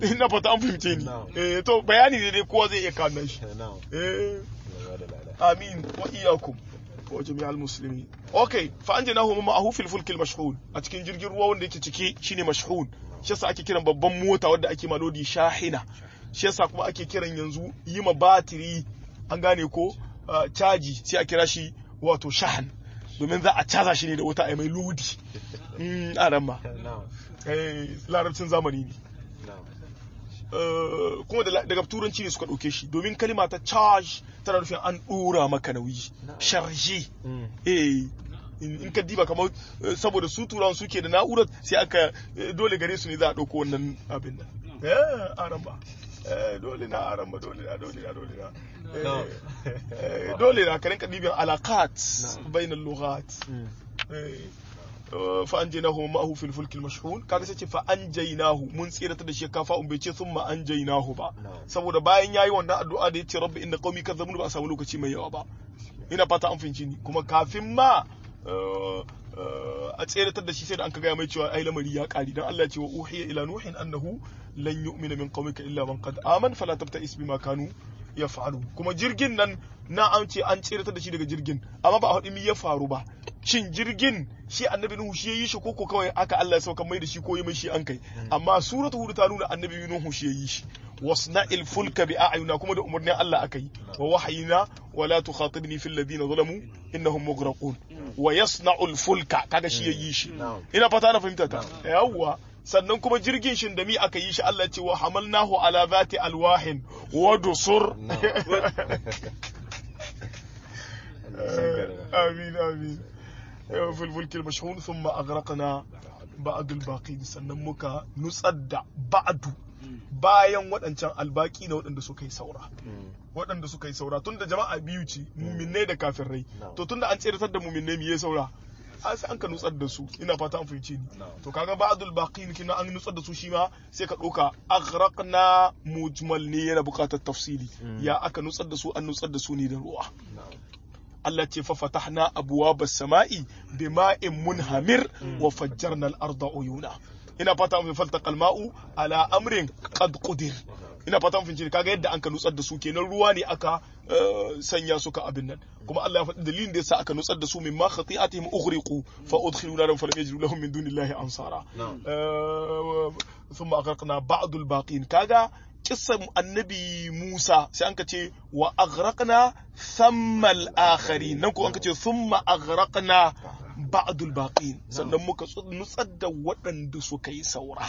ina fata an fahimce ni Na'am. eh to bayani ne dai kowa zai iya kawo shi na'am eh Allah da lada amin wa iyakum wa jami'al muslimin okay fa anjaynahu ma'ahu fil fulkil mashhun a cikin jirgin ruwa wanda yake ciki shine mashhun shi yasa ake kiran babban mota wadda ake malodi shahina shi yasa kuma ake kiran yanzu yi ma batiri an gane ko uh, caji sai a kira shi wato shahan domin za a caza shi ne da wuta a mai lodi mm, a ran ma na'am eh, larabcin zamani ne na'am Uh, kuma da- daga turanci ne suka ɗauke shi domin kalima ta charge tana nufin an ɗora maka nauyi charge Mm. eh in in ka diba kamar eh, saboda su turawan suke da na'urar sai aka eh, dole gare su ne za a ɗauko wannan abin nan eh aramba eh dole na aramba dole na dole na dole na Eh, No. eh, dole na ka rinka dibin alakat bainal lughat Mm. fa anjaynahu ma'ahu fil fulkil mashhun kaga sai ce fa anjaynahu mun tsirata da shi kafa un bai ce thumma anjaynahu ba Na'am. saboda bayan yayi wannan addu'a da yace rabbi inna qaumi kadzabun ba a samu lokaci mai yawa ba ina fata an fahimci ni kuma kafin ma uh, uh, a tseratar da shi sai da an ka gaya mai cewa ai lamari ya kari dan Allah ya ce wa uhiya ila nuhin annahu lan yu'mina min qaumika illa man qad aman fala tabta'is bima kanu yaf'alu kuma jirgin nan na an ce an tseratar da shi daga jirgin amma ba a haɗu mi ya faru ba shin jirgin shi annabi nuhu shi yayi shi ko ko kawai aka Allah ya sauka mai da shi ko yi mai shi an kai amma suratu hud ta nuna annabi nuhu shi yayi shi wasna'il fulka bi a'yuna kuma da umarnin Allah aka yi wa wahayina wa la tukhatibni fil ladina zalamu innahum mughraqun wa yasna'ul fulka kaga shi yayi shi Na'am. ina fata na fahimta ta yawwa sannan kuma jirgin shin da mi aka yi shi Allah ya ce wa hamalnahu ala zati alwahin wa dusur آمين آمين في الفلك المشحون ثم أغرقنا بعد الباقين sannan muka nutsar da ba'du bayan waɗancan albaki na waɗanda suka yi saura Mm. waɗanda suka yi saura tunda jama'a biyu ce muminai da kafirai Na'am. to tunda an tseratar da muminai me ya saura an sai an ka nutsar da su ina fata an fahimce ni Na'am. to kaga ba'dul baqin kina an nutsar da su shi ma sai ka ɗauka aghraqna mujmal ne yana buƙatar tafsili Mm. ya aka nutsar da su an nutsar da su ne da ruwa Na'am. Allah ce fa fatahna abwabas sama'i bima'in munhamir wa fajjarna al-arda uyuna ina fata mun faltaqa al-ma'u ala amrin qad qudir ina fata mun fince kaga yadda an ka nutsar da su kenan ruwa ne aka eh, sanya suka abin nan kuma Allah ya faɗi dalilin da yasa aka nutsar da su mimma khati'atihim ughriqu fa udkhilu naran falam yajidu lahum min dunillahi ansara Na'am. Eh, thumma aghraqna ba'd al-baqin kaga kissan annabi Musa sai an ka ce wa aghraqna thamma al-akharin nan ko an ka ce thumma aghraqna ba'dul baqin sannan muka tsu- nutsar da waɗanda suka yi saura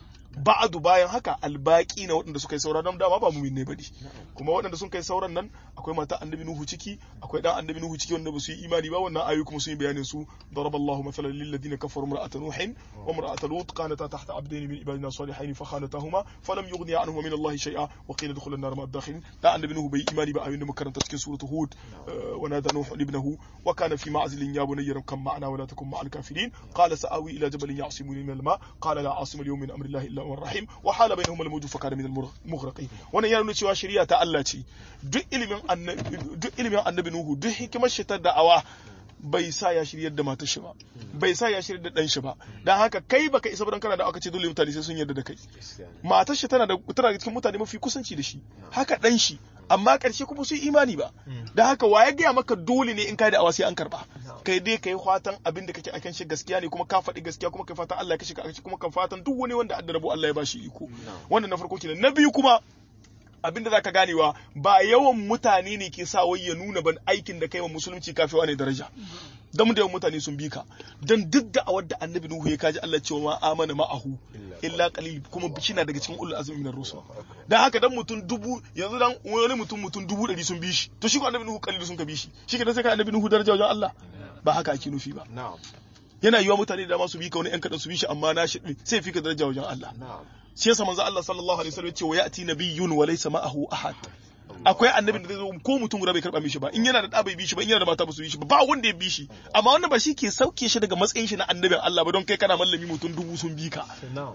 ba'adu bayan haka albaki na waɗanda suka yi saura don dama ba mumin ne bane kuma waɗanda sun kai sauran nan akwai mata annabi nuhu ciki akwai dan annabi nuhu ciki wanda ba su yi imani ba wannan ayoyi kuma sun yi bayanin su daraballahu mathalan lil ladina kafaru imra'atan nuhin wa imra'atan lut kanata tahta abdayn min ibadina salihin fa khanatahuma falam yughni anhuma min allahi shay'a wa qila dkhula an-nar ma'a dakhilin dan annabi nuhu bai yi imani ba ayoyin da muka karanta cikin suratu hud wa nada nuhu ibnahu wa kana fi ma'zilin ya bunayya kam ma'ana wa la takun ma'al kafirin qala sa'awi ila jabalin ya'simuni min al-ma qala la 'asima al-yawma min amri allahi illa man rahim wa hala bainahuma al-mawj fa kana min al-mughraqin wannan ya nuna cewa shari'a ta Allah ce duk ilimin annabi duk ilimin annabi nuhu duk hikimar shi ta da'awa bai sa ya shiryar da matar shi ba bai sa ya shiryar da dan shi ba dan haka kai baka isa dan kana da aka ce dole mutane sai sun yarda da kai Gaskiya ne. matar shi tana da tana da cikin mutane mafi kusanci da shi haka dan shi amma karshe kuma su yi imani ba da haka wa ya gaya maka dole ne in kai da awa sai an karba kai dai kai fatan abin da kake akan shi gaskiya ne kuma ka faɗi gaskiya kuma kai fatan Allah ya kashe ka akan shi kuma kan fatan duk wani wanda adda rabo Allah ya bashi iko wannan na farko kenan na biyu kuma abin da zaka ganewa ba yawan mutane ne ke sa wai ya nuna ban aikin da kai wa musulunci kafewa ne daraja dan da yawan mutane sun bi ka dan duk da awar da annabi nuhu ya kaji Allah cewa ma amana ma'ahu illa qalil kuma na daga cikin ulul azmi minar rusul dan haka dan mutum dubu yanzu dan wani mutum mutum dubu ɗari sun bi shi to shi ko annabi nuhu qalil sun ka bi shi shi ke sai ka annabi nuhu daraja wajen Allah ba haka ake nufi ba Na'am. yana yiwa mutane da dama su bi ka wani yan kadan su bi shi amma na shi sai fi ka daraja wajen Allah Na'am. shi yasa manzo Allah sallallahu alaihi wasallam ya ce wa ya'ti nabiyyun wa laysa ma'ahu ahad akwai annabin da zai zo ko mutum guda bai karba mishi ba in yana da da bai bi shi ba in yana da mata ba su bi shi ba ba wanda ya bi shi amma wannan ba shi ke sauke shi daga matsayin shi na annabin Allah ba don kai kana mallami mutum dubu sun bi ka Na'am.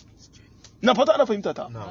na fata ana fahimta ta Na'am.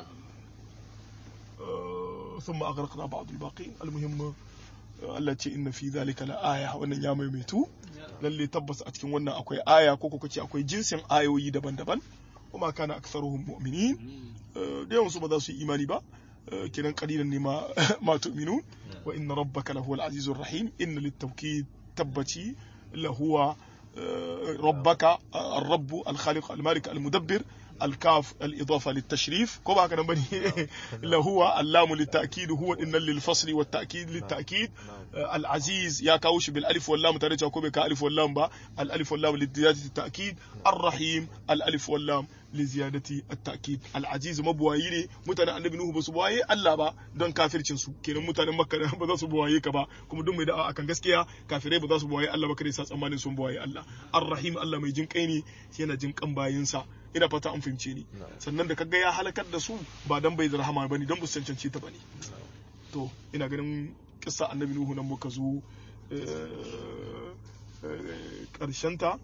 ثم أغرقنا بعض الباقين المهم Allah ce inna fi zalika la aya wannan ya maimaitu lalle tabbas a cikin wannan akwai aya ko kuka ce akwai jinsin ayoyi daban-daban kuma kana aktharuhum mu'minin da yawan su ba za su yi imani ba kenan qalilan ne ma ma tu'minun wa inna rabbaka lahuwal azizur rahim inna littawkid tabbaci lahuwa ربك الرب الخالق المالك المدبر الكاف الإضافة للتشريف كما كان بني لهو اللام للتأكيد هو إن للفصل والتأكيد للتأكيد العزيز يا كاوش بالألف واللام ترجع كوبي كألف واللام با الألف واللام لزيادة التأكيد الرحيم الألف واللام لزيادة التأكيد العزيز مبواي ne mutanen annabi Nuhu ba su buwaye Allah ba don kafircin su kenan mutanen Makka ba za su buwaye ka ba kuma duk mai da'a akan gaskiya kafirai ba za su buwaye Allah ba kare sa tsammanin sun buwaye Allah Ar-Rahim Allah mai jin kai ne yana jin kan bayinsa ina fata an fahimce ni sannan da kaga ya halakar da su ba dan bai da rahama bane dan bu cancance ta bane to ina ganin kissa annabi Nuhu nan muka zo ta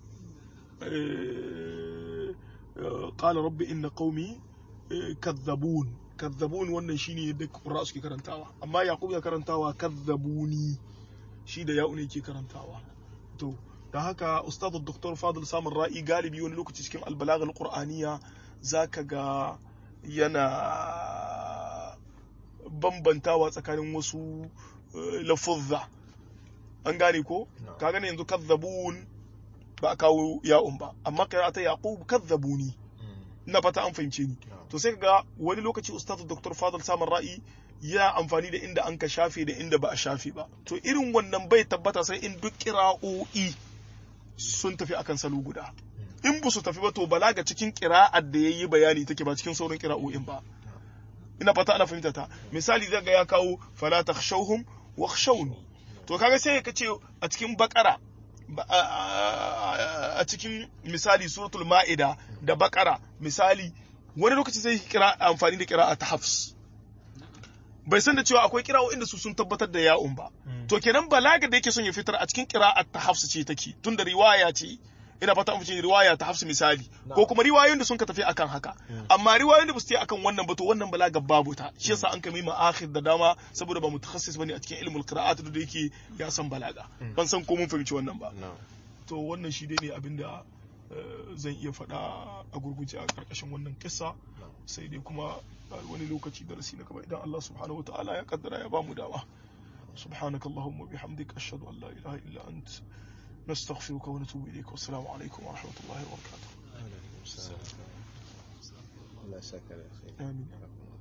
قال رب إن قومي كذبون كذبون wannan shine da Qur'a suke karantawa amma Yaqub ya karantawa kazzabuni shi da ya'u ne ke karantawa to dan haka ustad Dr. Fadil Samir Ra'i galibi wani lokaci cikin albalagh alqur'aniya zaka ga yana bambantawa tsakanin wasu lafuzza an gane ko ka gane yanzu kazzabun ba a kawo ya'un ba amma kira ta yaqub kazzabuni ina fata an fahimce ni to sai ga wani lokaci ustaz dr fadl samun ra'i ya amfani da inda an ka shafe da inda ba a shafe ba to irin wannan bai tabbata sai in duk kira'o'i sun tafi akan salo guda in ba su tafi ba to balaga cikin kira'ar da yayi bayani take ba cikin sauran kira'o'in ba ina fata ana fahimta ta misali zai ga ya kawo fala takhshawhum wakhshawni to kaga sai ka ce a cikin bakara a cikin misali suratul ma'ida da bakara misali wani lokaci sai kira amfani da kira ta hafs bai san da cewa akwai kira'o inda su sun tabbatar da ya'un ba to kenan balaga da yake son ya fitar a cikin kira'a ta hafs ce take tun da riwaya ce ina fata an riwaya ta hafs misali ko kuma riwayoyin da sun ka tafi akan haka amma riwayoyin da ba su tafi akan wannan ba to wannan balaga babu ta shi yasa an kami ma'akhir da dama saboda ba mutakassis bane a cikin ilmul qira'at da yake ya san balaga ban san ko mun fahimci wannan ba to wannan shi dai ne abinda zan iya faɗa a gurguje a ƙarƙashin wannan kissa sai dai kuma wani lokaci darasi na gaba idan Allah subhanahu wa ta'ala ya kaddara ya bamu dama سبحانك اللهم وبحمدك أشهد أن لا إله إلا أنت نستغفرك ونتوب إليك والسلام عليكم ورحمة الله وبركاته الله يسعدك يا أخي آمين